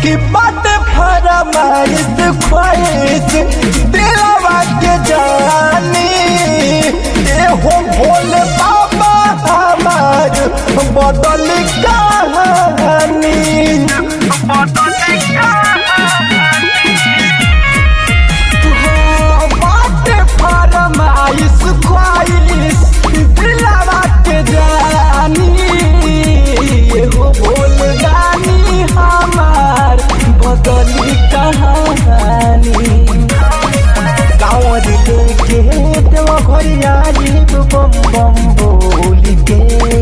कि बात फरमाइश ख्वाहिश दिलवा के जानी ए हो भोले बाबा हमार बदल कहानी हो, बात फरमाइश ख्वाहिश दिलवा के जानी ए हो भोले दानी हमार बदली कहानी कांवर लेके देव घरिया जीव बम बम बोल के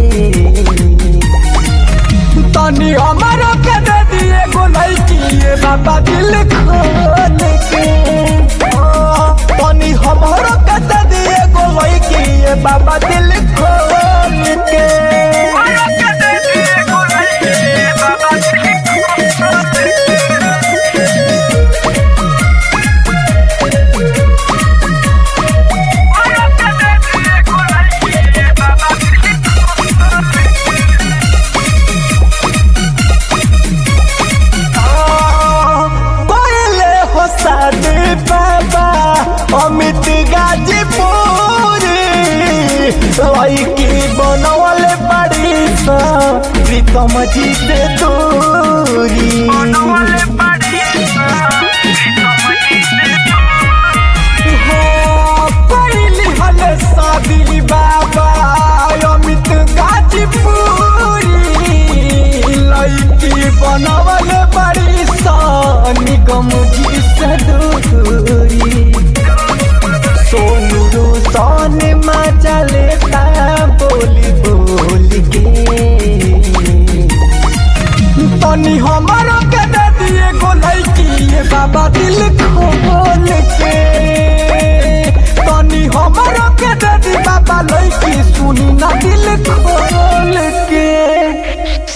तनी हमारो के दे दिए गो लड़की ये बाबा दिल खोल के ओ, तनी हमारो के दे दिए गो लड़की ये बाबा दिल खोल के पहले हो शादी बाबा अमित गाजीपुरी लड़की बनवल बड़ी सा प्रीतम जी से दूरी हो, पहली हले शादी बाबा अमित गाजीपुरी लड़की बनवल बड़ी सा निगम जी से दूरी सोनू रोशन मजा लेता बोली बोली के तनी हमारो के दे दिए गो लड़की ये बाबा दिल खोल के तनी हमारो के दे दी बाबा लड़की सुनी ना दिल खोल